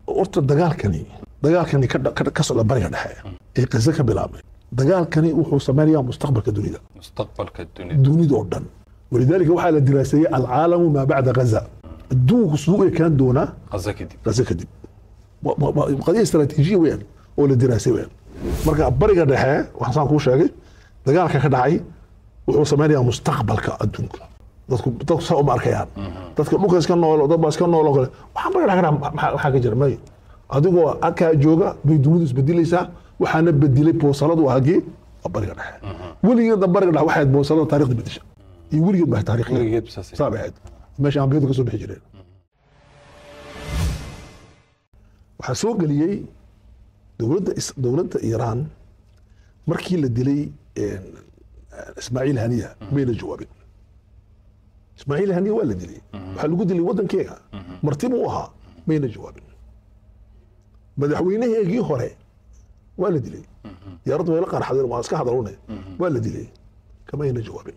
horta dagaalkani dagaalkani ka dha- ka ka socda bariga dhexe ee qiso ka bilaabmay dagaalkani wuxuu sameynayaa mustaqbalka dunida mustaqbalka dunida dunida oo dhan walidaalika waxaa la diraaseeyey alcaalamu maa bacda gaza adduunku siduu u ekaan doonaa qaza kadib gaza kadib Wa- wa- wa- qadiya istaraatiijiya weeyaan oo la diraasay weeyaan marka bariga dhexe waxaan saan kuu sheegay dagaalka ka dhacay wuxuu sameynayaa mustaqbalka adduunka dadku dadku saa uma arkayaan dadka dhulka iska nool dad baa iska nool oo kale waxaan bariga dhexe ka dhaca maxaa maxaa ka jira may adigoo halkaa jooga bay dunidu isbedelaysaa waxaana bedilay boosaladu hagee waa bariga dhexe weligeedna bariga dhexe waxay ahayd boosalada taarikhda bedesha iyo weligeed baa taarikhda weligeed saasay saa bay ahayd meesha ambiyadu ka soo bixi jireen waxaa soo geliyey dowladda is- dowladda iiraan markii la dilay een, ismaaciil haniya mayna jawaabin ismaaciil haniya waa la dilay waxaa lagu dilay waddankeega martibu u ahaa mayna jawaabin madaxweynaheegii hore waa la dilay diyaaraddu way la qarxadeen waa iska hadalune waa la dilay kamayna jawaabin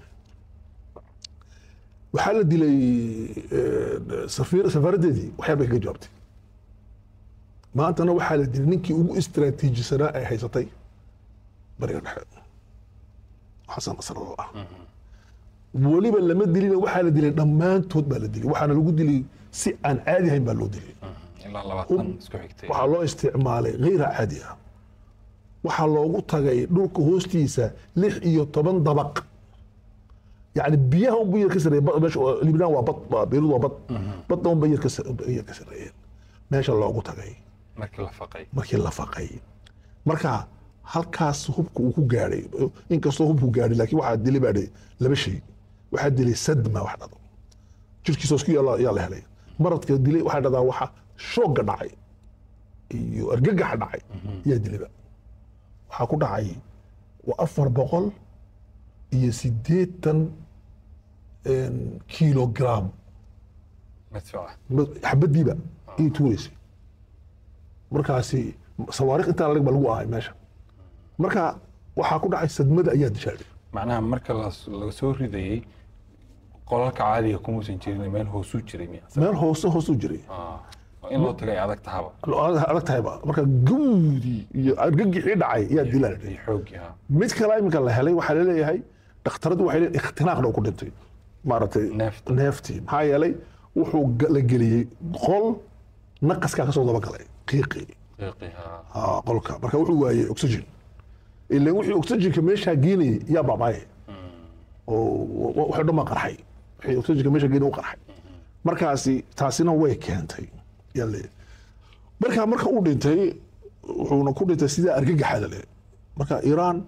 waxaa la dilay eh, safiir safaaradeedii waxyaar bay kaga jawaabtay maantana waxaa la dilay ninkii ugu istiraatiijisanaa ay haysatay bariga dhexe xasan nasrallah ah weliba lama dilina waxaa la dilay dhammaantood baa la dilay waxaana lagu dilay si aan caadi ahayn baa loo dilay ilaa labaatan isku xigtay waxaa loo isticmaalay hayra caadi ah waxaa loogu tagay dhulka hoostiisa lix iyo toban dabaq yani biyaha unba yar ka sareeye bad- meesha oo- libnaan waa bad waa- beirut waa bad badda unba yar ka sa- yar ka sareeyeen meesha loogu tagay markii la faqay markii la faqay marka halkaas hubka uu ku gaadhay inkastoo hubku gaadhay laakiin waxaa dilay baa dhe- laba shay waxaa dilay sadma wax dhado jirkiisa isku yaala yaa la helay maradka dilay waxaa dhahdaa waxa shoogga dhacay iyo argagaxa dhacay yaa dilayba waxaa ku dhacay waa afar boqol iyo siddeetan een, kilogram madfuuca xabadiiba ii tuuraysay markaasi sawaariikh intaa laleg ba lagu ahay meesha marka waxaa ku dhacay sadmada ayaa dishaaday macnaha marka las- laga soo ridayey qolalka caadiga kumuusan jirin meel hoosuu jiray miya meel hoose hoosuu jiray Ah, oo in loo tagay adag tahaba adag tahayba marka gawdii iyo argagixii dhacay ayaa dilaa iyo xooggii ha mid kale iminka la helay waxaa laleeyahay dhakhtaradu waxay leeyihin ikhtinaaqna ku dhintay maaragtay Neefta. neeftii maxaa yeelay wuxuu ga- la geliyey qol naqaskaa kasoo daba galay qiiqii qiiqii ha Ah, qolka marka wuxuu waayey oxygen ilan wixii oxygenka meeshaa geenayay yaa baabaaye oo waxay dhan baa qarxay wixii oxygenka meesha geenay u qarxay markaasi taasina way keentay yaa leeyahay marka marka uu dhintay wuxuuna ku dhintay sidaa argagaxa lale marka iiraan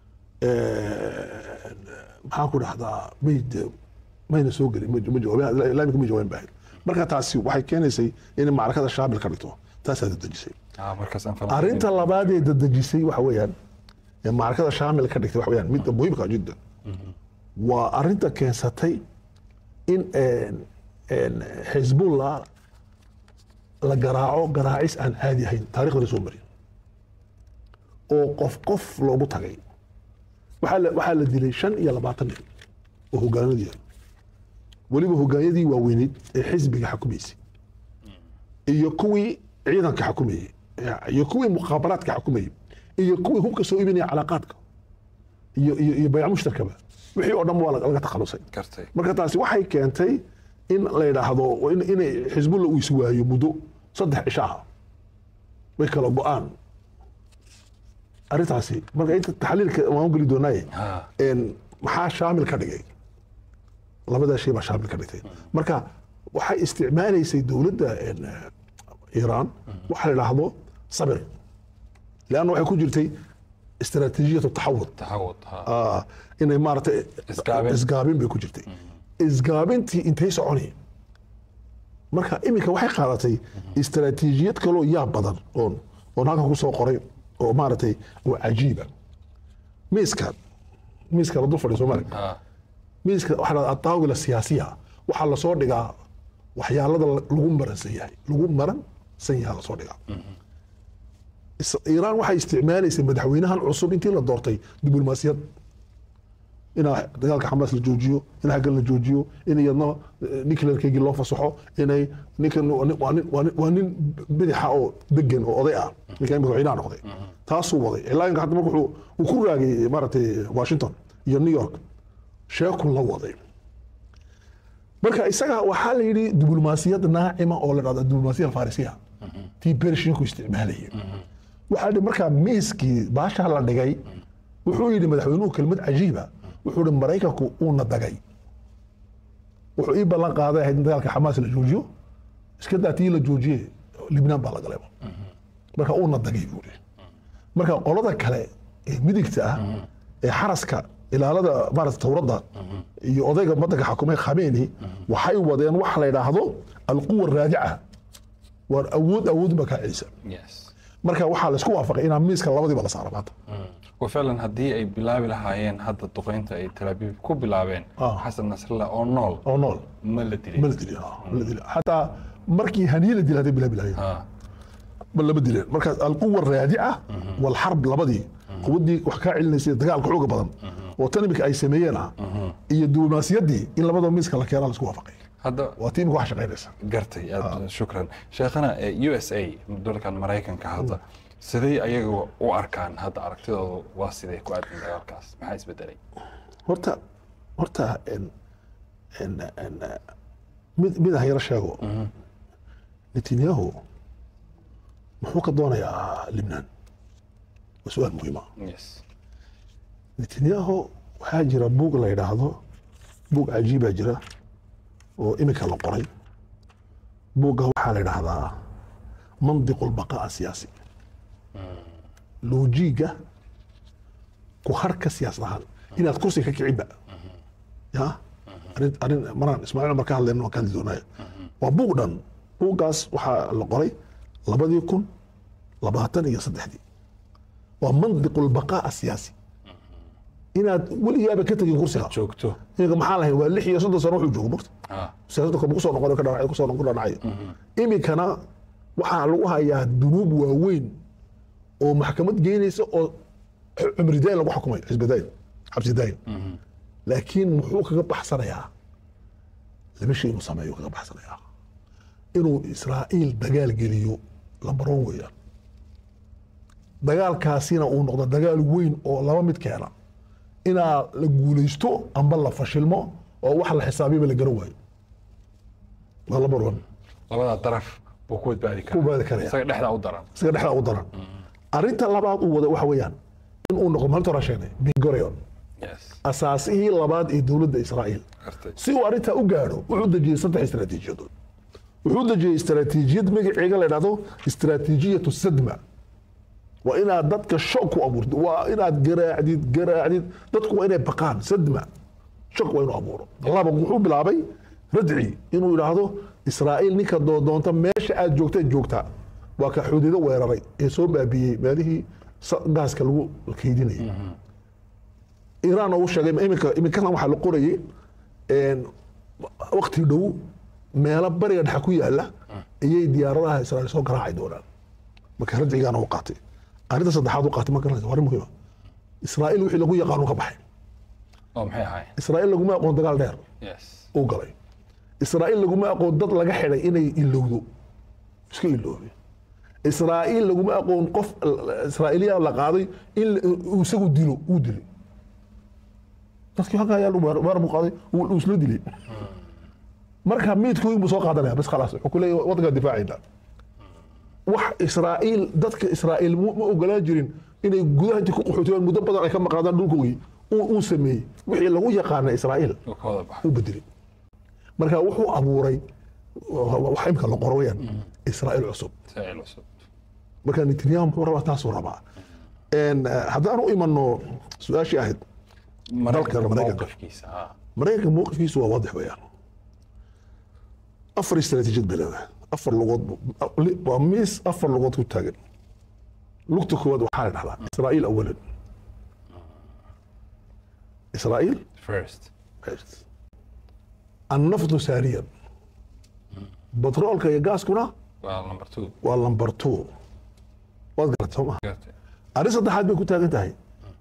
maxaan ku dhahdaa may de- mayna soo gelin ma ma jawaabin islaamika ma jawaabin baahin marka taasi waxay keenaysay inay macrakada shaabil ka dhigto taasaa dadejisay Ah, markaas aan falanqeyn. arrinta labaad ee dadejisay waxa weeyaan ee macrakada shaamil ka dhigtay waxa weeyaan midda muhiimka jiddan waa arrinta keensatay in een- een xisbullah la garaaco garaacis aan caadi ahayn taarikhda la soo marin oo qof qof loogu tagay waxaa la waxaa la dilay shan iyo labaatan nin oo hogaanadii ah weliba hogaanyadii waaweyneyd ee xisbiga xukumaysay iyo kuwii ciidanka xukumayey iyo kuwii mukhaabaraadka xukumayey iyo kuwii hubka soo iibinaya calaaqaadka iyo iyo iyo bayc mushtarkaba wixii oo dhan waa laga takhalusay gartay marka taasi waxay keentay in la yidhaahdo in inay xisbulla uu iswaayo muddo saddex cisho ah way kala go-aan arrintaasi marka inta taxliilka waan u geli doonaaye Ha. een, maxaa shaamil ka dhigay labadaa shay baa shaamil ka dhigtay marka waxay isticmaalaysay dowladda een, iiraan waxa la yidhaahdo sabir leanna waxay ku jirtay istaraatiijiyatu taxawud taxawud ha Ah, inay maaragtay Isgaabin. isgaabin bay ku jirtay isgaabintii intay soconi marka iminka waxay qaadatay istaraatiijiyad kaloo yaa badan oon oon halkan kusoo qoray oo maaragtay oo cajiiba miiskan miiska la dul fadhiyo soomaaliya ha miiska waxaa la dhahdaa ataawila siyaasiya waxaa lasoo dhigaa waxyaalada lagu maransan yahay lagu maransan yahay lasoo dhigaa Is- iiraan waxay isticmaalaysay madaxweynahan cusub intii la doortay diblomaasiyad inaa dagaalka xamaas la joojiyo in xaggan la joojiyo in iyadna nuclearkeygii loo fasaxo inay ninkan waa nin- waa nin- waa nin- waa nin bidixa oo degan oo oday ah ninkan madaxweynaha noqday taasuu waday ilaa inka hadda marka wuxuu uu ku raagay maaragtay washington iyo new york sheekuu la waday marka isaga waxaa la yidhi diblomaasiyad naacima oo la dhahda diblomaasiya alfarisiya tii bershinku isticmaalayay waxaa yidhi markaa miiskii baasha la dhigay wuxuu yidhi madaxweynuhu kelmad cajiiba wuxuu yidhi maraykanku uuna dagay wuxuu ii ballan qaaday ahayd in dagaalka xamaas la joojiyo iska daa tii la joojiye libnaan baa la galayba marka uuna dagay buu yidhi marka qolada kale ee midigta ah ee xaraska ilaalada maarata towradda iyo odayga wadanka xakumay khameeni waxay wadeen waxa la yidhaahdo alquwa raadica waar awood awood baa kaa celisa yes marka waxaa laisku waafaqay inaa miiska labadiiba la saara maanta وفعلا haddii ay bilaabi lahaayeen hadda duqeynta ay Tel Aviv ku bilaabeen Ah. xasan nasrallah oo nool oo nool ma la dilin ma la dilin ah, ma la dilin xataa markii haniye la dilay hadday bilaabi lahayen Ah, ma lama dileen markaas alquwa raadica walxarb labadii quwaddii wax kaa celinaysay dagaalka xooga badan oo tan imika ay sameeyeen ah iyo diblomaasiyaddii in labadaba miiska la keenaa laisku waafaqay hadda waa tii imika wax shaqaynaysa gartay aad shukran sheekhana eh, USA dalkan maraykanka hadda siday ayaga u arkaan hadda aragtidoodu waa sidee ku aadan dagaalkaas maxaa isbedelay horta horta en- en- en- mid mid ah yaro sheego netanyahu muxuu ka doonayaa libnaan waa su-aal muhiima yes netanyahu waxaa jira buug la yidhaahdo buug cajiibaa jira oo iminka la qoray buugga waxaa la yidhaahdaa mandiqu lbaqaa siyaasi loojiga ku harka siyaasad ahaan inaad kursi ka kicinba ya arrin arrin maraan ismaaciil cumar ka hadlayno waan ka hadli doonaya waa buug dhan buuggaas waxaa la qoray labadii kun labaatan iyo saddexdii waa mandiqu lbaqaa siyaasi inaad weligaaba ka tegin kursiga joogto iminka maxaa lahayn waa lix iyo soddon sano wuxuu joogo mogta ah siyaasadda kama kusoo noqon ka dhanac kusoo noqon dhanacayo iminkana waxaa lagu hayaa dunuub waaweyn oo maxkamad geynaysa oo cumri dayn lagu xukumay xisbi dayn xabsi dayn laakiin muxuu kaga baxsanayaa laba shay inuu sameeyo kaga baxsanayaa inuu israa'iil dagaal geliyo lambar one weeyaan dagaalkaasina uu noqdo dagaal weyn oo laba mid keena inaa la guulaysto amba la fashilmo oo wax la xisaabiyaba la garan waayo waa lambar one labadaa daraf buu ku badbaadi ku karaa baadi karaya isaga dhexdaa u daran isaga dhexda u daran arrinta labaad uu wada waxa weeyaan in uu noqdo maalinta hore sheegnay bingorion yes asaasihii labaad ee dowladda israa'iil gartay si uu arrintaa u gaadho wuxuu dejiyey saddex istaraatiijiyadood wuxuu dejiyey istaraatiijiyad magaceega la dhahdo istaraatiijiyatu sadma waa inaad dadka shok ku abuurto waa inaad garaacdid garaacdid dadku waa inay baqaan sadma shok waa inuu abuuro laba wuxuu bilaabay radci inuu yidhaahdo israa'iil ninka doodoonta meesha aad joogta joogtaa waa ka xuduudo weeraray ee soo baabiyey meelihii sa- gaaska lagu kaydinayay iiraan uu sheegay iminka iminkana waxaa la qorayay een, waqti dhow meelo bariga dhexe ku yaala ayay diyaaradaha israa'iil soo garaaci doonaan marka radcigaana u qaatay arrinta saddexaad u qaatay ma garanaysa waa arrin muhiima israa'iil wixii lagu yaqaanu ka baxay oo maxay ahayn israa'iil laguma aqoon dagaal dheer yes uu galay israa'iil laguma aqoon dad laga xidhay inay ilowdo iska iloobe israa'iil laguma aqoon qof israa'iiliya la qaaday in la- uu isagu dilo uu dilay dadkii halkaa ayaa weer buu qaaday uu uu isla dilay marka miidku inbuu soo qaadanaya bas khalaas wuxuu ku leeyahay waddankaa difaacayna wax israa'iil dadka israa'iil mu- ma ogolaan jirin inay gudaha intii ku qaxootiyaan muddo badan ay ka maqnaadaan dhulkoogii uu uu sameeyey wixii lagu yaqaana israa'iil uu ka wada baxay u bedelay marka wuxuu abuuray wax imka la qoro weyaan israa'iil cusub saaciil cusub marka netanyahu muxuu rabaa taasuu rabaa En, eh, haddaan u imano su-aashii ahayd maraykanka Maraykanka. mowqifkiisa ah maraykanka mowqifkiisu waa waadix weeyaan afar istaraatiijiyad bay leedahay afar lugood bu- li- waa miis afar lugood ku taagan lugta koowaad waxaa la dhahdaa israa'iil awalan israa'iil first annaftu saaniyan batroolka iyo gaaskuna waa number two waa lambar two waad garatay soo maha gartay arrin saddexaad bay ku taagan tahay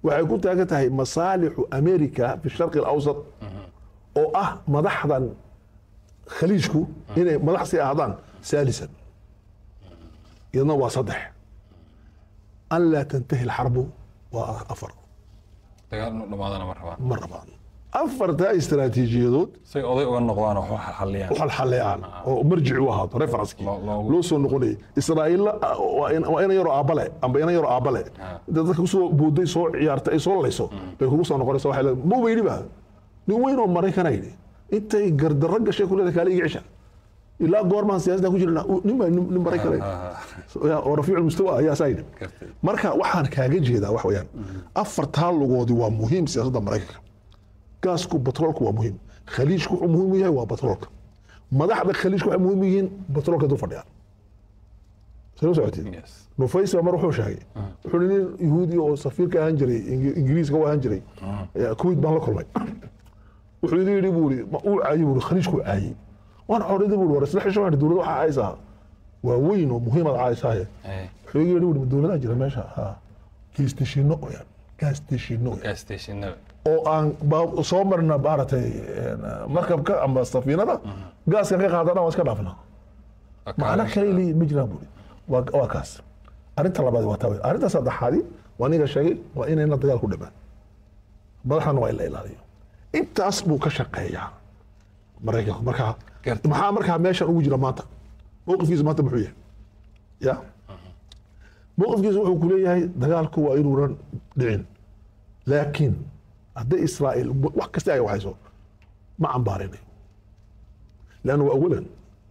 waxay ku taagan tahay masaalixu america fi sharqi alawsat oo ah madaxdan khaliijku inay madax sii ahaadaan saalisan iyadna waa saddex an laa tantahi alxarbu waa afar dagaal inuu dhamaadana ma rabaan ma rabaan afartaa istaraatiijiyadood say oday uga noqdaan oo wax xalliyaan xalxaleecaan oo marjici u ahaato referenskii Loo- loogu- loo soo noqonayay israa'iilla waa in- waa ina yaroo aabbale amba ina yaroo aabbale inta dadka kusoo booday soo ciyaartay ay soo layso bay kugu soo noqonaysa waxay leedahay muu ba yidhi ba nin weyn oo maraykana yidhi intay gardarro gashay ku leedahay kaale iga cisha ilaa goormaan siyaasadda ku jirna nin baa nin nin maraykana Ya, oo rafiicu mustawa ayaa saa yidhi Gartay. marka waxaan kaaga jeedaa wax weeyaan afartaa lugoodi waa muhiim siyaasadda maraykanka gaasku batroolku waa muhiim khaliijku wuxuu muhiim u yahay waa batroolka madaxda khaliijku waxay muhiim u yihiin batroolka dul fadhiyaan sala socotiin Yes. nufays baa mar wuxuu sheegay wuxuu nin yahuudi oo safiirka ahaan jiray Ingi- ingiriiska u ahaan jiray Ya, kuwait baan la kulmay wuxuu igu yidhi buu ii uu caayey buu khaliijku caayey waan codhidi buu war isla xishoon dowladda waxaa caaysaa waa weyn oo muhiimad caaysahay Eh, wuxuu igu yidhi buu dowladaa jira meesha ha gaastashiino weyaan gaastashiino weyaan. gas stationada oo aan ba- soo marna maaragtay een, markabka ama safiinada gaaskan ka qaadana waan iska dhaafnaa macno kale leeyihin ma jiraan buuri waa waa kaas arrinta labaad waa taa wey arrinta saddexaadi waa ninga sheegay waa inayna dagaal ku dhimaan madaxdana waa in la ilaaliyo intaas buu ka shaqeeyaa maraykanku markaa Gartay. maxaa markaa meeshan ugu jira maanta mowqifkiisa maanta muxuu yahay ya mowqifkiisa wuxuu ku leeyahay dagaalku waa inuunan dhicin laakiin hadday israa'iil wax kasta ay waxayso ma cambaarinayo leanna waa awalan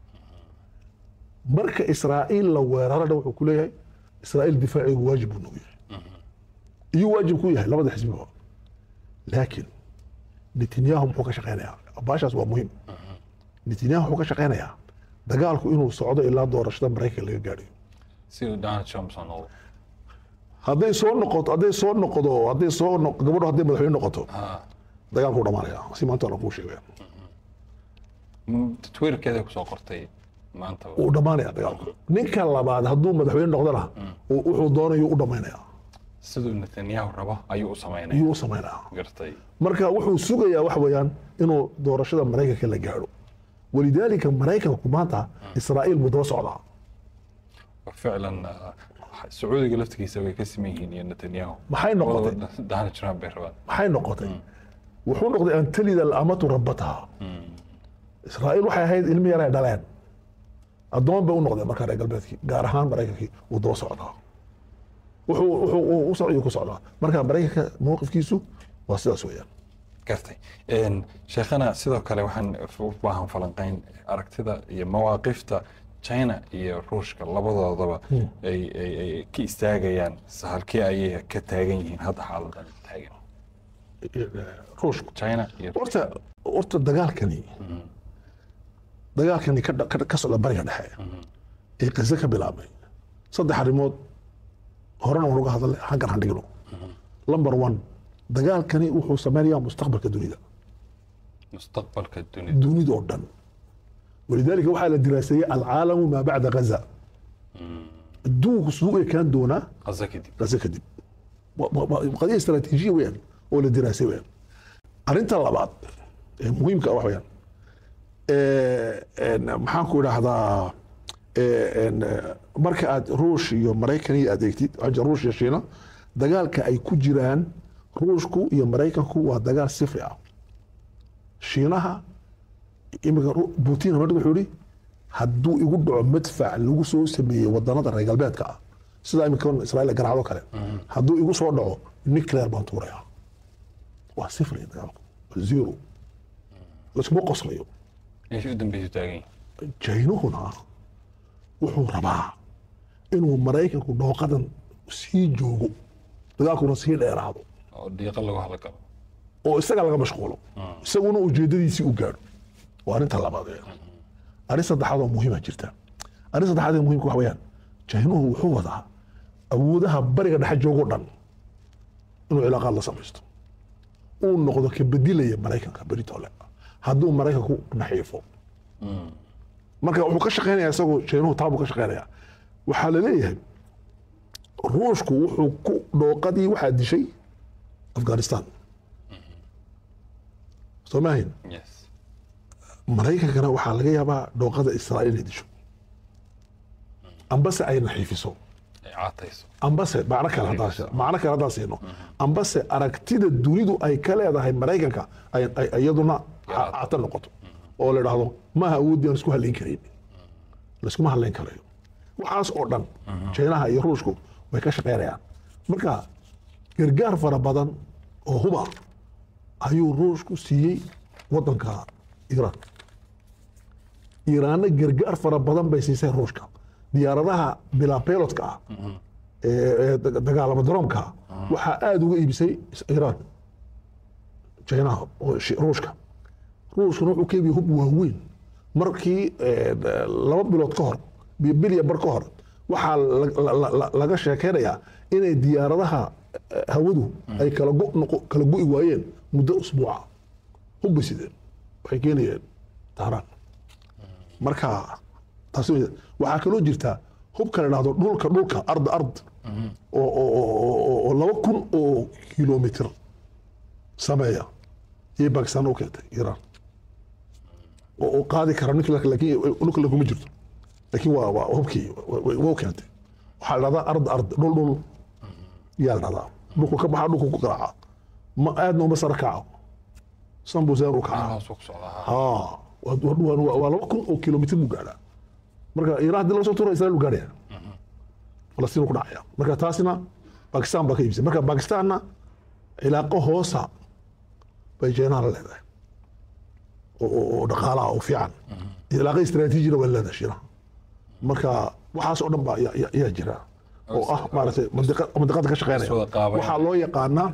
marka israa'iil la weerarana wuxuu ku leeyahay israa'iil difaacigu waajib buu nagu yahay iyo waajib ku yahay labada xisbiba laakiin netanyahu muxuu ka shaqeynayaa baashaas waa muhiim netanyahu wuxuu ka shaqeynayaa dagaalku inuu socdo ilaa doorashada maraykanka laga gaadhayo siduu donald trump soo noqdo hadday soo noqoto hadday soo noqdo hadday soo noq- gabadho hadday madaxweyne noqoto Ah, dagaalku u dhamaanaya si maanta la kuu sheegaya m- twitterkeeda kusoo qortay maanta uu dhamaanaya dagaalku ninka labaad hadduu madaxweyne noqdana uu- wuxuu doonayo u dhamaynaya siduu netanyahu rabo ayuu u samaynaya iyuu u samaynaya gartay marka wuxuu sugayaa wax weeyaan inuu doorashada maraykanka la gaadho walidaalika maraykanku maanta israa'iil buu daba socdaa ficlan ah, sacuudiga laftigiisa way ka siman yihiin iyo netanyahu Maxay noqotay? Labadaba donald trump bay rabaan maxay noqotay wuxuu noqday an talida alamatu rabataha israa'iil waxay ahayd ilmi yar ay dhaleen addoon bay u noqdeen markaa reer galbeedkii gaar ahaan maraykankii wuu daba socdaa wuxuu wuxuu uu u socday ku socdaa marka maraykanka mowqifkiisu waa sidaas weeyaan gartay Een, sheekhana sidoo kale waxaan u baahan falanqeyn aragtida iyo mawaaqifta china iyo ruushka labadoodaba ay ay- ay ka istaagayaan halkee ayay ka taagan yihiin hadda xaaladan taagan ruushku china iyo horta horta dagaalkani dagaalkani ka dha- ka- ka socda bariga dhexe ee qiso ka bilaabmay saddex arrimood horena waan uga hadalnay xaggan han dhigno number one dagaalkani wuxuu sameynayaa mustaqbalka dunida mustaqbalka dunida dunida oo dhan walidaalika waxaa la diraaseeyey alcaalamu maa bacda gaza adduunku suu ekaan doonaa qaza kadib gaza kadib Wa- wa- wa- qadiya istaraatiijiya weyaan oo la diraasay weyaan arrinta labaad ee muhiimka ah wax weyaan ee, een, maxaan ku idhaahdaa ee, een, ee, marka aad ruush iyo maraykan iyo adeegtid aja ruush iyo shiina dagaalka ay ku jiraan ruushku iyo maraykanku waa dagaal sifri ah shiinaha imika Ru- putin marka wuxuu yihi hadduu igu dhaco madfac lagu soo sameeyey wadanada reer galbeedka ah sida imika israa'iil garaacdo kale hadduu igu soo dhaco nuclear baan tuuraya waa sifri dagaalku waa zero laskuma qoslayo meesha u dambeysu taagan yihiin jaynuhuna wuxuu rabaa inuu maraykanku dhooqadan sii joogo dagaalkuna sii dheeraado oo diiqa lagu halagalo oo isaga laga mashquulo isaguna ujeedadiisii u gaadho waa arrinta labaad ee arrin saddexaad oo muhiima jirta arrin saddexaad ee muhiimka waxa weeyaan jaynuhu wuxuu wadaa awoodaha bariga dhexe joogoo dhan inuu cilaaqaad la samaysto uu noqdo ka bedilaya maraykanka beritole hadduu maraykanku naxiifo marka wuxuu ka shaqeynaya isagoo jaynuhu taabuu ka shaqeynaya waxaa la leeyahay ruushku wuxuu ku dhooqadii waxaa dishay afghanistan soo ma ahayn yes maraykankana waxaa laga yaabaa dhooqada israa'iil inay disho ambase ay naxiifiso ay caatayso ambase macno kale haddaan sheeg- macno kale haddaan siino ambase aragtida dunidu ay ka leedahay maraykanka ay ay- iyaduna ca- cata noqoto oo la idhaahdo maaha awoodii aan isku halayn karayn laiskuma halayn karayo waxaas oo dhan jaynaha iyo ruushku way ka shaqaynayaan marka gargaar fara badan oo huba ayuu ruushku siiyey wadanka iiraan iiraanna gargaar fara badan bay siisay ruushka diyaaradaha bilaa pilotka ah ee ee dag- dagaalama daroomka ah waxaa aada uga iibisay is- iiraan jaynaha oo shi- ruushka ruushkuna wuxuu ka iibiyey hub waaweyn markii eh, laba bilood ka hor bi- bil iyo bar ka hor waxaa la- la- la- la- laga sheekeynayaa inay diyaaradaha eh, hawadu ay kala go noqo- kala go'i waayeen muddo usbuuca hubba sideen waxay keenayeen tahraan marka taasi wey. waxaa kaloo jirta hubka la dhahdo dhulka dhulka ard ard oo oo- oo- oo- oo laba kun oo kilomitr sameeya iyo bakistan u keentay iiraan oo oo qaadi kara nuclear laakiin nuclear kuma jirto laakiin waa waa hubkii wa- wa- waa u keentay waxaa la dhahdaa ard ard dhul dhul yaa la dhahdaa dhulku ka baxa dhulku ku garaaca ma aadna uma sara kaco sanbusaan u kacaa hoos u socdaa haa waa- waa waa- waa laba kun oo kilomitr buu gaadhaa marka iiraan haddii laga soo tuuro israel buu gaadhaya falastiin ku dhacaya marka taasina bakistan baa ka iibisay marka bakistanna cilaaqo hoosa bay jeenaha la leedahay oo- oo oo dhaqaalaha oo fiican cilaaqo istaraatiijina way leedahay shiinaha marka waxaas oo dhan baa ayaa- ayaa ayaa jira oo ah maaragtay mandiqa- mandiqada ka shaqeynaya Iswada qaabayn. waxaa loo yaqaanaa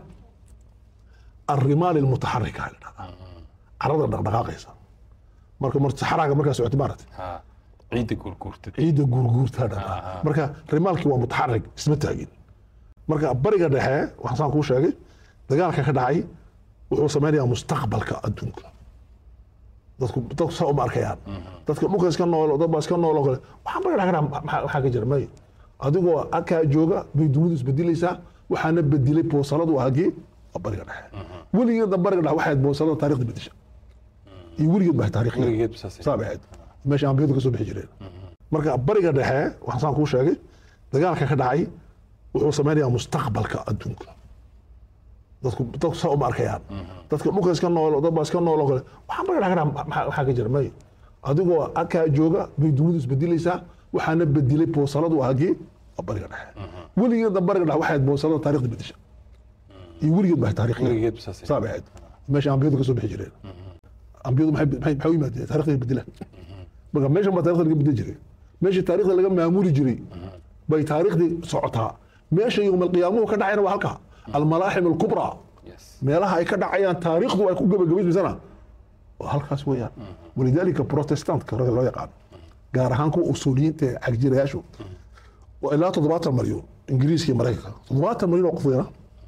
الرمال المتحركه هاي carada dhaqdhaqaaqaysa marka mar saxaraaga markaa socotay maaragtay ha ciidda gurguurtid ciidda guurguurtaa dhaqaa marka rimaalkii waa mutaxarig isma taagin marka bariga dhexe waxaan saan kuu sheegay dagaalka ka dhacay wuxuu sameynayaa mustaqbalka adduunka dadku dadku saa uma arkayaan dadka dhulka iska nool dad baa iska nool oo kale waxaan bariga dhexe ka dhaca maxaa maxaa ka jira may adigoo akaa jooga bay dunidu isbedelaysaa waxaana bedelay boosaladu hagee waa bariga dhexe weligeedna bariga dhexe waxayd boosalada taarikhda bedesha iyo weligeed baa taarikhda weligeed saasay saa bay ahayd meesha ambiyadu ka soo bixi jireen marka bariga dhexe waxaan saan kuu sheegay dagaalka ka dhacay wuxuu sameynayaa mustaqbalka adduunka dadku dadku saa uma arkayaan dadka dhulka iska nool dad baa iska nool oo kale waxaan bariga dhexe ka dhaca maxaa maxaa ka jira may adigoo akaa jooga bay dunidu isbedelaysaa waxaana bedelay boosaladu hagee waa bariga dhexe weligeedna bariga dhexe waxayd boosalada taarikhda bedesha iyo weligeed baa taarikhda weligeed saasay saa bay ahayd meesha ambiyadu ka soo bixi jireen ambiyadu maxay maxay maxay u yimaadeen taarikhda bedelaan marka meeshan baa taarikhda laga bedel jiray meeshii taarikhda laga maamuli jiray bay taariikhdii socotaa meesha yowmalqiyaamuhu ka dhacayna waa halka almalaaxim alkubraa yes meelaha ay ka dhacayaan taariikhdu ay ku gabagabaysmaysana waa halkaas weeyaan walidaalika protestantka raga loo yaqaan gaar ahaan kuwa usuuliyiinta ee xagjirayaashu waa ilaa toddobaatan malyan ingiriiska iyo maraykanka toddobaatan malyan oo qof weena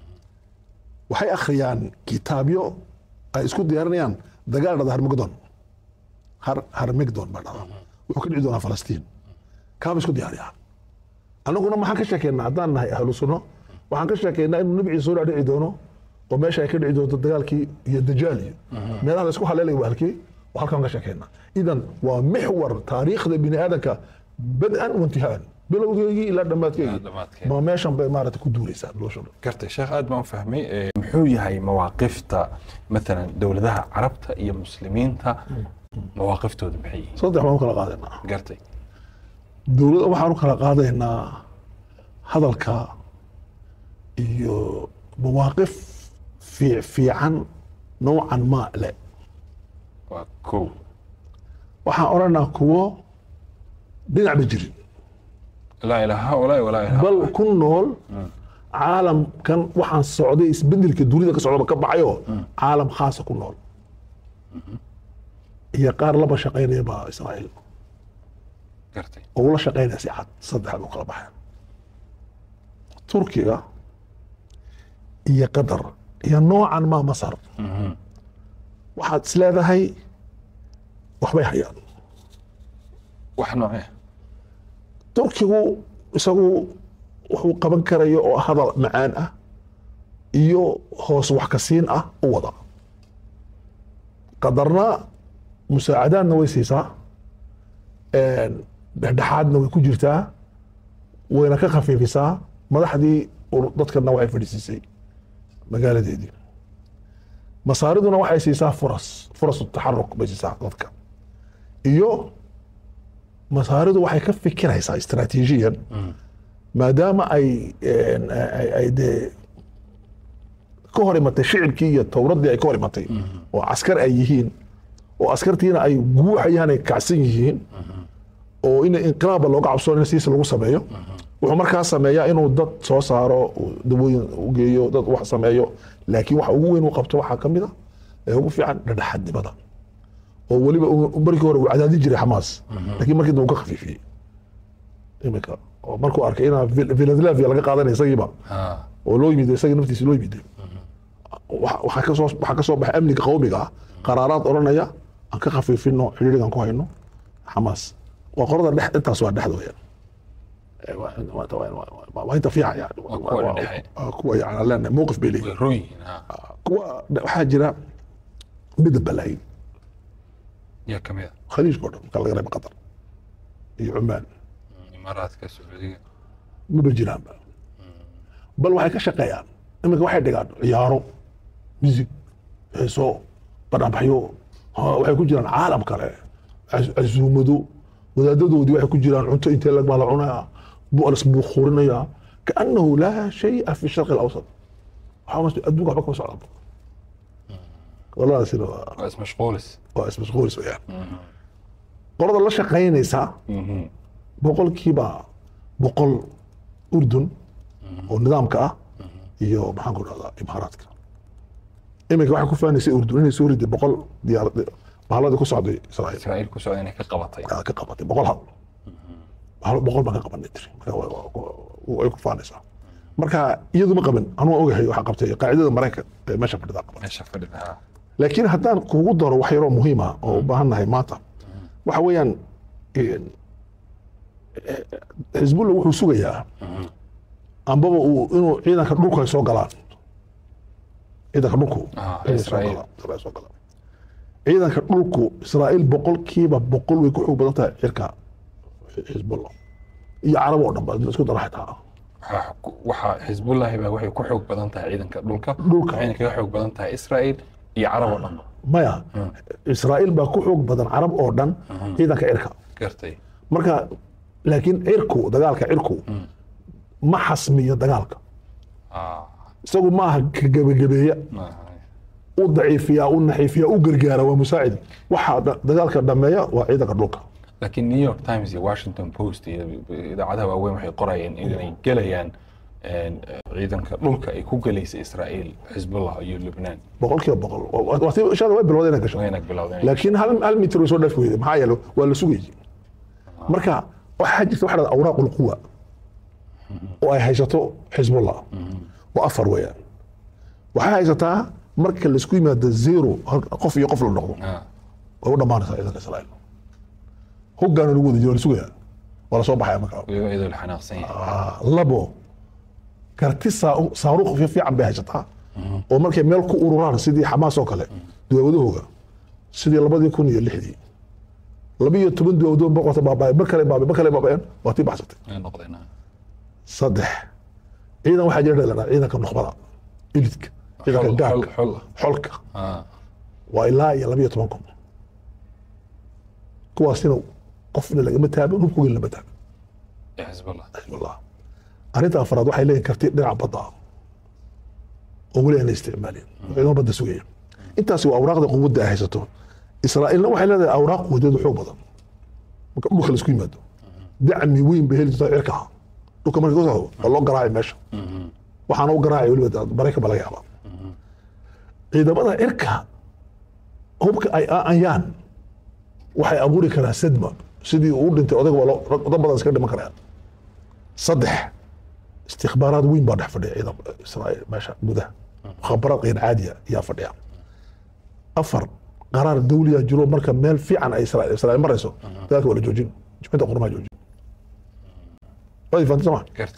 waxay akhriyaan kitaabyo ay isku diyaarinayaan dagaal dhada harmagdon har harmigdon baa dhada wuxuu ka dhici doonaa falastiin kaaba isku diyaariyaan annaguna maxaan ka sheekeynaa haddaan nahay ahlu sunno waxaan ka sheekeynaa inuu nabi ciise soo dhici doono oo meesha ay ka dhici doonto dagaalkii iyo dajaal iyo meelaha la isku haleelaya waa halkii waa halkaan ka sheekeynaa idan waa mixwar taariikhda bini aadanka bad-an waintihaan bilowgeygii ilaa dhammaadkeygii Ilaa dhammaadkeygii. ma meeshan bay maarata ku duuraysaa nolosha dhan gartay sheekh aad baan u fahmay Eh, muxuu yahay mawaaqifta maalan dowladaha carabta iyo muslimiinta mawaaqiftooda maxay yihiin saddex baan u kala qaadanaa gartay dowladda waxaan u kala qaadaynaa hadalka iyo mawaaqif fii- fiican noocan maa le waa kow waxaan odhanaa kuwo dhinacba jirin laa ilaaha haulaa'i walaa ilaaha bal ku nool caalamkan waxaan socday isbedelka dunida ka socdaba ka baxayoo caalam khaasa ku nool iyo qaar laba shaqaynaya baa israa'iil gartay oo ula shaqaynaya si cad saddexda u kala baxeen turkiga iyo qatar iyo noocan maa masar waxaad is leedahay waxbay hayaan wax noocee turkigu isagu wuxuu qaban karayo oo hadal macaan ah iyo hoos wax ka siin ah u wada qadarna musaacadaadna way siisaa een, dhexdhexaadna way ku jirtaa wayna ka khafiifisaa madaxdii ur- dadkana waxay fadhiisiisay magaaladeedii masaariduna waxay siisaa furas furas taxaruk bay siisaa dadka iyo masaaridu waxay ka fikiraysaa istaraatiijiyan maadaama ay een, ay ay dee ka hor imatay shicibkii iyo towradii ay ka hor imatay oo askar ay yihiin oo askartiina ay guuxayaan ay kacsan yihiin oo in inqilaabba looga cabsoono in siisa lagu sameeyo wuxuu markaa sameeyaa inuu dad soo saaro uu dawooyin u geeyo dad wax sameeyo laakiin waxa ugu weyn uu qabto waxaa ka mid a ee ugu fiican dhexdhexaadnimada oo weliba uu- markii hore uu cadaadin jiray xamaas laakiin markii dambe uu ka khafiifiyey imika oo markuu arkay inaa Phil- philadelphia laga qaadanaya isagiiba Ha. oo loo yimid isaga naftiisa loo yimid Waxa- waxaa kasoo waxaa kasoo baxay amniga qawmiga ah qaraaraad odhanaya aan ka khafiifino xidhiidhigan ku hayno xamaas waa qorada dhex intaas waa dhexda weyaan Eh, waa- waa- waa- waa- waa- waa inta fiican yani Waa kuwa dhexe. Waa kuwa yani aan leenahay mowqif bay way leeyihin roon yihiin ha kuwa waxaa jira midab balaayin yaa ka mid a khaliijka oo dhan marka laga reebo qatar iyo cumaan imaaraadka sacuudiga maba jiraanba bal waxay ka shaqeeyaan iminka waxay dhigaan ciyaaro musig heeso banaanbaxyo ha, waxay ku jiraan caalam kale cas- casuumado wadaadadoodii waxay ku jiraan cunto intee lag baa la cunaya bu lasbuuqurinaya kaanahu laa shaya fi sharqi alawsat waxaa mas- adduunka waxba kama socda waladaasina waa waa ismashquulis waa ismashquulis weyaan qolada la shaqaynaysa boqolkiiba boqol urdun oo nidaamka ah iyo maxaan ku dhahdaa imaaraadka iminka waxay ku faanaysay urdun inay soo riday boqol diyaarad bahaaladii ku socday israa'iil israa'iil ku socda inay ka qabatay aa ka qabatay boqol hal bahalo boqol baan ka qabanay tiri marka wa- wa- wa- way ku faanaysaa marka iyadu ma qaban anuu ogahay waxaa qabtay qaacidada maraykan ee meesha fadhidaa qaban meesha fadhida ha laakiin haddaan kugu daro wax yaroo muhiim ah oo u baahan nahay maanta waxa weeyaan een, eh, xisbullah wuxuu sugayaa ambaba uu inuu ciidanka dhulku ay soo galaan ciidanka dhulku Ah, inay soo Israa'iil. galaan, Israa'iil soo galaan ciidanka dhulku israa'iil boqolkiiba boqol way ku xoog badan tahay cirka xisbullah iyo carab oo dhan ba isku dara xitaa waxaa ku- waxaa xisbullahi baa waxay ku xoog badan tahay ciidanka dhulka Dhulka. waxayna kaga xoog badan tahay israa'iil iyo carab oo dhanba maya israa'iil baa ku xoog badan carab oo dhan ciidanka cirka gartay marka laakiin cirku dagaalka cirku ma xasmiyo dagaalka Ah, isagu ma aha ka gebagabeeya maaha. u daciifiya u naxiifiya u gargaara waa musaacid waxa da- dagaalka dhameeya waa ciidanka dhulka laakiin new york times iyo washington post iyo idaacadaha waaweyn waxay qorayeen inay gelayaan een, ciidanka dhulka ay ku gelaysa israa'iil xisbullah iyo lubnaan boqolkiiba boqol Waa- waa tii- insha Allah way bilowday inay gasho wayna bilowdeen laakiin hal hal mitir way soo dhaafi weyday maxaa yeele waa la sugayay marka waxaa jirta waxa la dhahdaa awraaq ulquwa oo ay haysato xisbullah waa afar weeyaan waxay haysataa marka laisku yimaado zero hal- qof iyo qof la noqdo Ah, way u dhammaanaysaa ciidanka israa'iil hoggaana lagu wada jiro waa la sugaya waa la soo baxaya markaa iyagoo iyadoo la xanaaqsan yahay Ah, labo karti saa- saaruuq fi- fiican bay haysataa oo markay meel ku ururaan sidii xamaas oo kale duwaawadahooga sidii labadii kun iyo lixdii laba iyo toban duwaawado boqorta baabaaye mar kale baabay mar kale baabaeen waa tii baxsatay ay noqdeen ah. saddex ciidan waxaa jira dhalana ciidanka nukhbada ilidka ciidanka Xol- gaarka xol- xol. xolka Ah, waa ilaa iyo laba iyo toban kun kuwaasina qofna lagama taabin hubkugin lama taabin ee xisbullah xisbullah arrinta afraad waxay leeyihin karti dhinaca badda ah oo weli aan la isticmaalin ciidamo badda sugaya intaasi waa awraaqda quwadda ay haysato israa'iilna waxay leedahay awraaq quwadeedu xoog badan marka dhulka laisku yimaado dacmi weyn bay heli jirtaa cirka ah dhulka marka ka socdo waa loo garaaci meesha waxaana u garaacay weliba maraykan ba laga yaabaa ciidamada cirka hubka ay aayaan waxay abuuri karaa sadma sidii uu dhintay odayga waa loo dad badan iska dhiman karaan saddex istikbaaraad weyn baa dhex fadhiya ciidan israa'iil meesha gudaha khabaraad qeyr caadiya ayaa fadhiya afar qaraar dawliya jiro marka meel fiican ay israa'iil israa'iil marayso dagaalka waa la joojin jimcida qurmaa joojin waad fahanti soma gartay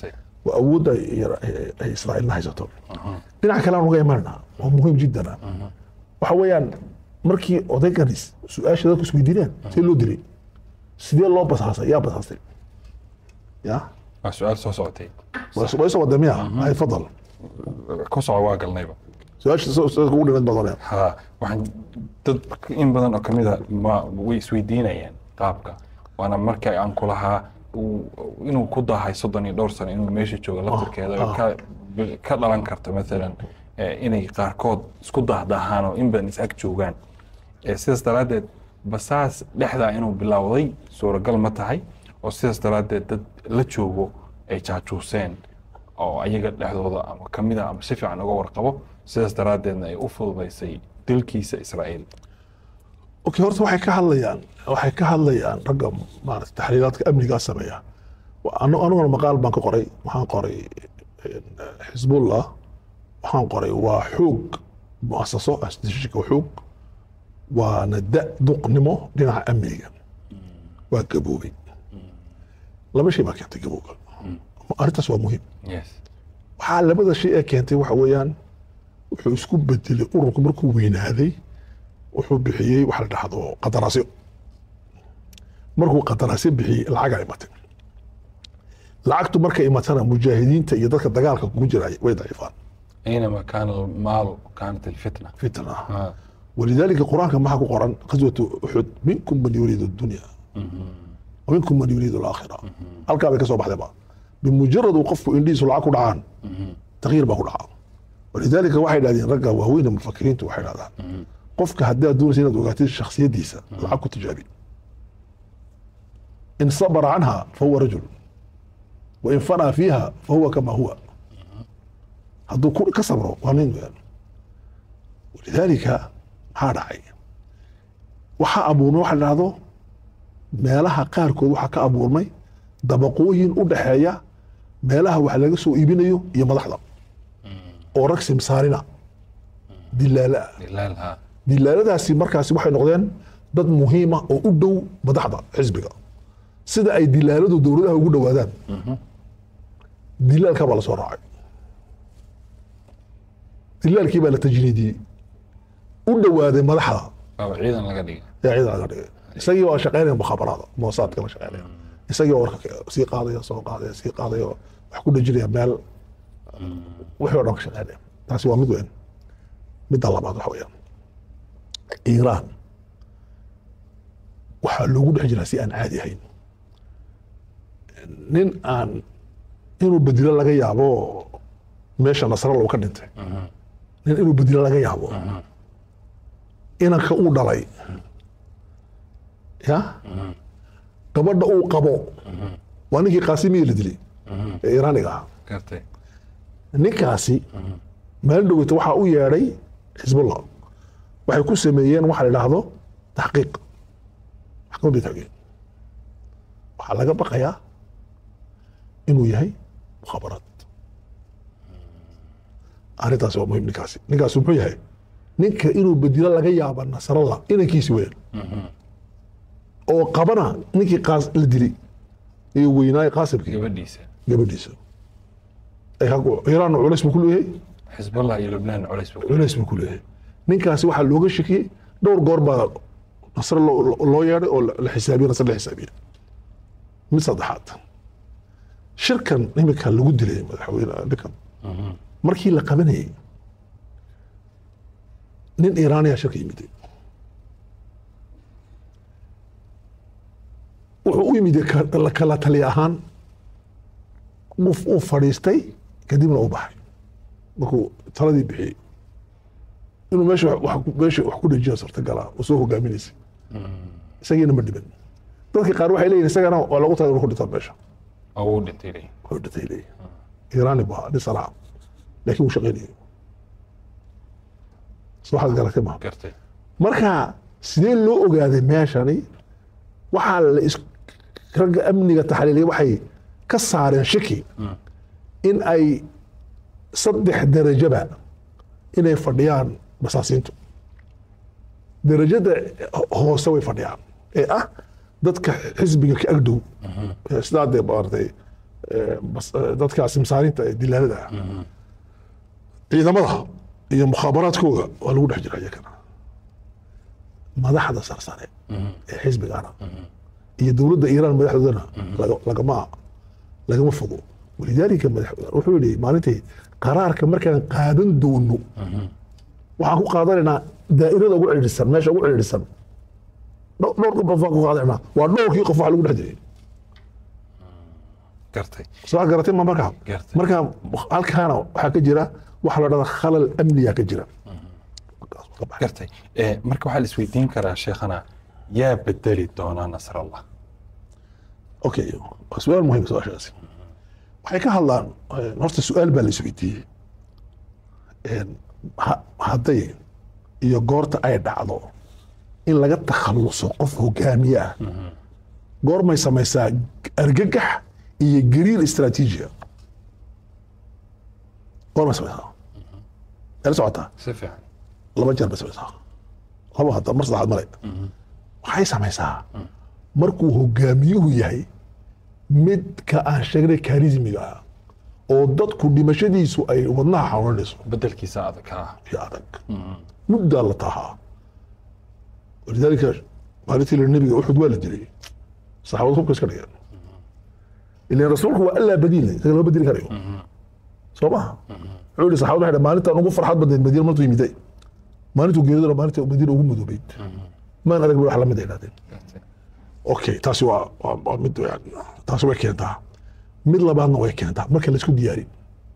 waa awoodda ay- ay- ay israa'iilna haysato dhinaca kale aan uga imaanaa waa muhiim jiddan ah waxa weeyaan markii odayganis su-aasha dadku isweydiineen see loo dilay sidee loo basaasay yaa basaastay ya waa su-aal soo socotay way soo wadee miya ay fadal ku soco waa galnayba su-aasha soo- soo- ugu dhimid badanee ha waxaan dad in badan oo kamid a ma way isweydiinayaan qaabka waana marka aan ku lahaa uu- inuu ku dahay soddon iyo dhowr sano inuu meesha joogo laftirkeeda oo ka ka dhalan karta maalan eh, inay qaarkood isku dahdahaan oo in badan is ag joogaan Eh, sidaas daraaddeed basaas dhexdaa inuu bilowday suuragal ma tahay oo sidaas daraaddeed dad la joogo ay jaajuuseen oo ayaga dhexdooda ama kamid a ama si fiican uga warqabo sidaas daraaddeedna ay u fududaysay dilkiisa israa'iil okay horta waxay ka hadlayaan waxay ka hadlayaan ragga maarata taxliilaadka amnigaa sameeya Wa- anu- aniguna maqaal baan ka qoray waxaan qoray eh, xisbullah waxaan qoray waa xoog muasaso asdishika xoog waana da duqnimo dhinaca amniga waa gaboobay laba shay baa keentay gabowga arrintaas waa muhiim yes waxaa labada shay ee keentay waxa weeyaan wuxuu isku bedelay ururku markuu weynaaday wuxuu bixiyey waxa la dhahdo qadaraasyo markuu qadaraasyo bixiyey lacagaa imatay lacagtu markay imatana mujaahidiinta iyo dadka dagaalka kugu jiraya way daciifaan أينما كان المال كانت الفتنة fitna آه. walidaalika qur-aanka maxaa ku qoran qaswatu uxud minkum man yuriidu dunya ومنكم من يريد الآخرة halkaa bay ka soo baxday ba bimujarad uu qofku indhihiisu lacag ku dhacaan tagyiir baa ku dhaca walidaalika waxay dhahdeen ragga waaweyn ee mufakiriintu waxay dhahdaan qofka haddaad doonaysa inaad ogaatid shakhsiyadiisa lacag ku tijaabi in sabara canha fahuwa rajul wain fanaa fiiha fahuwa kama huwa hadduu ku- ka sabro waa nin weeyaan walidaalika maxaa dhacay waxaa abuurmay waxa la dhahdo meelaha qaarkood waxaa ka abuurmay dabaqooyin u dhaxeeya meelaha wax laga soo iibinayo iyo madaxda oo rag simsaarina dilaala ah دلالها dilaaladaasi markaasi waxay noqdeen dad muhiima oo u dhow madaxda xisbiga sida ay dilaaladu dowladaha ugu dhowaadaan dilaalka baa lasoo raacay dilaalkii baa la tajniidiyey u dhowaaday madaxda بابا عيدا لقى دقيقة ee ciidan laga dhigay isagii waa shaqeynaya mukhaabaraada moosaadka la shaqeynaya isagii oo warka ka- sii qaadaya soo qaadaya sii qaadaya oo wax ku dhejinaya meel wixii oo dhan ka shaqeynaya taasi waa mid weyn midda labaad waxa weeyaan iiraan waxaa loogu dhex jiraa si aan caadi ahayn nin aan inuu bedilo laga yaabo meesha nasralla uu ka dhintay nin inuu bedilo laga yaabo inanka uu dhalay ya gabadha uu qabo waa ninkii qaasimiya la dilay ee iiraaniga ahaa كرتي ninkaasi maalin dhoweyta waxaa u yeedhay xisbullah waxay ku sameeyeen waxa la idhaahdo taxqiiq maxkamad bay taageen waxaa laga baqayaa inuu yahay mukhaabaraad arrintaasi waa muhiim ninkaasi ninkaasi muxuu yahay ninka inuu bedilo laga yaaba nasrallah inankiisi weyn oo qabana ninkii qaas la dilay iyo weynaaye qaasimkii gabadhiisa gabadhiisa ay hagu- iiraan culays buu ku leeyahay xisb allah iyo lubnaan culays buu culays buu ku leeyahay ninkaasi waxaa looga shakiyey dhowr goor baa nasre loo loo yeedhay oo la- la xisaabiye nasre la xisaabiye mid saddexaad shirkan imika lagu dilay madaxweyne ninkan markii la qabanayey nin iiraaniya shirka yimiday wuxuu u yimid ka- la kala tali ahaan uu uu fadhiistay kadibna u baxay markuu taladii bixiyey inuu meesha wax- wax ku- meesha wax ku dhejiya suurtagala uu soo hogaaminaysay isagiina ma dhiban dadka qaar waxay leeyihin isagana waa lagu talagalay ku dhintaan meesha oo uu dhintay leeyihin. wuxuu dhintay leeyihin iiraani buu ahaa nin sanaa laakiin wuu shaqaynayay soo waxaad garatay ma gartay marka sidee loo ogaaday meeshani waxaa la is ragga amniga taxliiliya waxay ka saareen shaki in ay saddex derajaba inay fadhiyaan basaasiintu derajada hoose way fadhiyaan ee ah dadka xisbiga ka agdhow sidaa dee maaragtay eh, bas- eh, dadkaasi masaariinta ee dilaalada ah ciidamada iyo mukhaabaraadkooga waa lagu dhex jira iyagana madaxda sarsare ee xisbigana iyo dowladda iiraan madaxdoodana laga- lagama lagama fogo walidaalika madax wuxuu yidhi maalintii qaraarka markaan qaadan doono waxaan ku qaadanaynaa daa'irada ugu cidhiidhsan meesha ugu cidhiidhsan Dho- dhowr qof baan ku qaadanaynaa waa dhowrkii qof wax lagu dhex jiray gartay soo garatay ma markaa Gartay. marka halkaana waxaa ka jira waxa la dhahda khalal amniya ka jira Markaas wuu ka baxay. gartay Eh, marka waxaa la isweydiin karaa sheekhana yaa bedeli doonaa nasrallah okay waa su-aal muhiim su-aashaasi waxay ka hadlaan eh, horta su-aal baa la isweydiiyey En, ha- hadday iyo goorta ay dhacdo in laga takhaluso qof hogaamiye ah goormay samaysaa argagax iyo gariir istaraatiijiya goormay samaysaa ela socotaa si fiican laba jeer bay samaysaa laba hadda mar saddexaad male waxay samaysaa markuu hogaamiyuhu yahay midka aan sheegnay karismiga ah oo dadku dhimashadiisu ay wadnaha xanuunayso bedelkiisa adag ah iyo adag muddaa la tahaa walidaalika maalintii la nebiga uxud waa la dilay saxaabadu hubka iska dhigeen ilan rasuulku waa allaa badiile isaga lama bedeli karayo soo maha wuxuu yihi saxaabadu waxay dhahen maalintaan ugu farxad badnayd madiina martuu yimiday maalintuu geeridona maalinta madiina ugu madoobeyd maan adag ba wax lamid ay dhahdeen gartay okay taasi waa waa waa mid yani taasi way keentaa mid labaadna way keentaa marka laisku diyaarin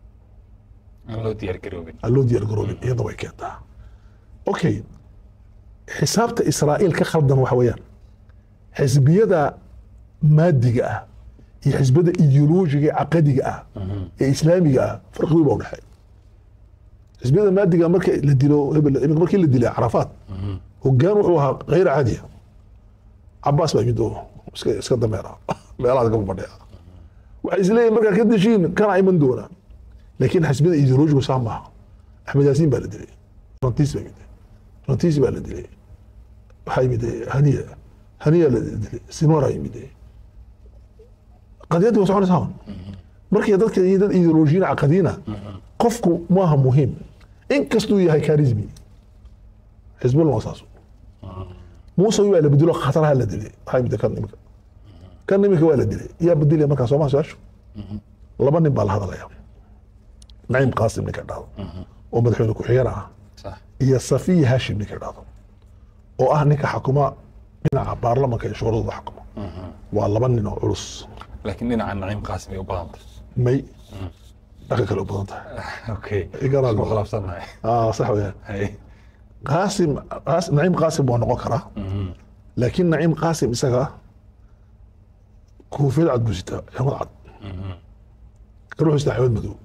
aan loo diyaar garoobin aan loo diyaar garoobin iyadna way keentaa okay xisaabta israa'iil ka khaldan waxa weeyaan xisbiyada maadiga ah iyo xisbiyada ideoloojiga ee caqadiga ah ee islaamiga ah farqigii baa udhexeeya xisbiyada maadiga marka la dilo hebel iminka markii la dilay carafaat hogaan wuxuu ahaa hayr caadiya cabaas baa yimid oo iska iska dameera meelahaas gaba badheya waxay isleeyihin markaa ka deshiin kana iman doonaa laakiin xisbiyada ideoloojigu saa maaha axmed yaasiin baa la dilay rantiis baa yimid rantiis baa la dilay waxaa yimid haniya haniya la dilay sinwara yimid qadiyadii waa soconaysaa un. markii dadka iyo dad ideoloojiyiin caqadiina qofku maaha muhiim inkastuu yahay karismi xisbullah waa saas muuse waa la bedelo khataraha la dilay waxaa yimid kan imika kan imika waa la dilay yaa bedelaya markaa sooma su-aashu laba nin baa la hadalaya naciim qaasim ninka dhahdo oo madaxweyne ku-xigeen ah sax iyo safiya hashim ninka dhahdo oo ah ninka xakuma dhinaca baarlamanka iyo shuuradooda xakuma waa laba nin oo culus laakiin dhinaca naciim qaasim ay u badantay may dhaqan kale u badan tahay okay Igaraal isku baa. khilaafsannahay ah sax weyaan hay qaasim Qaas- naciim qaasim waa noqon karaa laakiin naciim qaasim isaga koofiyad cad buu sitaa ximad cad kan wuxuu sitaa ximad madow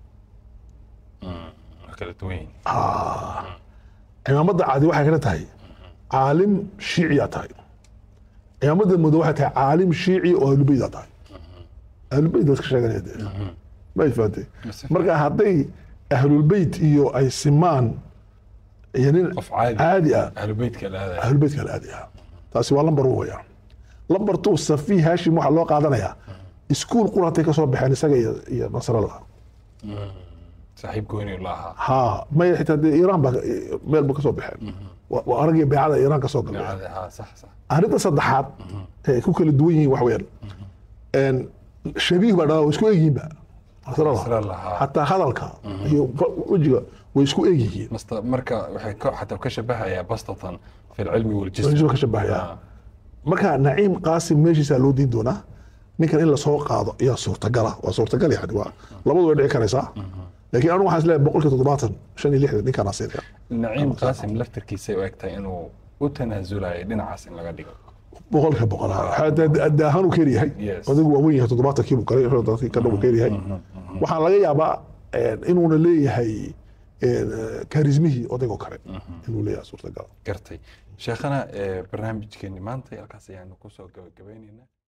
waa kala duwan yihiin cimaamadda cadi waxay kala tahay caalim shiiciyaa tahay cimaamadda madow waxay tahay caalim shiici oo ahlubeydaa tahay ahlubeyt dadka sheeganaya dee ma fahatay Mase. marka hadday ahlulbeyt iyo ay simaan iyo nin qof caadi caadi ah ahlu beytka la aadaya ahlulbeytka la aadaya taasi waa lambar one weeyaan lambar two safi hashim waxaa loo qaadanayaa iskuul quratay ka soo baxeen isaga iyo iyo nasrallah saaxiib gooni la ahaa ha maya xitaa dee iiraan baa meel ba ka soo baxeen waa waa aragii beecada iiraan ka soo galay daacada ahaa sax sax arrinta saddexaad ee ku kala duwan yihiin wax weeyaan een shabiih baa dhaa way isku egyihiinba nasrallah Nasrallah, ha. xataa hadalka iyo wejiga way isku egyihiin masta marka waxay ka xataa ka shabahayaa bastatan fi lcilmi waljism wajba ka shabahaya marka naciim qaasim meeshiisaa loo diin doonaa ninkan in lasoo qaado ayaa suurtagala waa suurtagal yani waa labadu way dhici karaysaa laakiin anigu waxaan isleeyahay boqolkiiba toddobaatan shan iyo lixdan ninkaan asiirka naciim qaasim laftarkiisay u egtahay inuu u tanaasulayo dhinacaas in laga dhigo boqolkiiba boqol daahaan uu keer yahay Yes. adigu waa weyn yahay toddobaatankii buu galay dadkii ka dhow uu keer yahay waxaa laga yaabaa eh, inuuna leeyahay eh, karismihii odaygoo kale inuu leeyahay suurtagal gartay sheekhana eh, barnaamijkeeni maanta halkaas ayaanu kusoo gabagabaynaynaa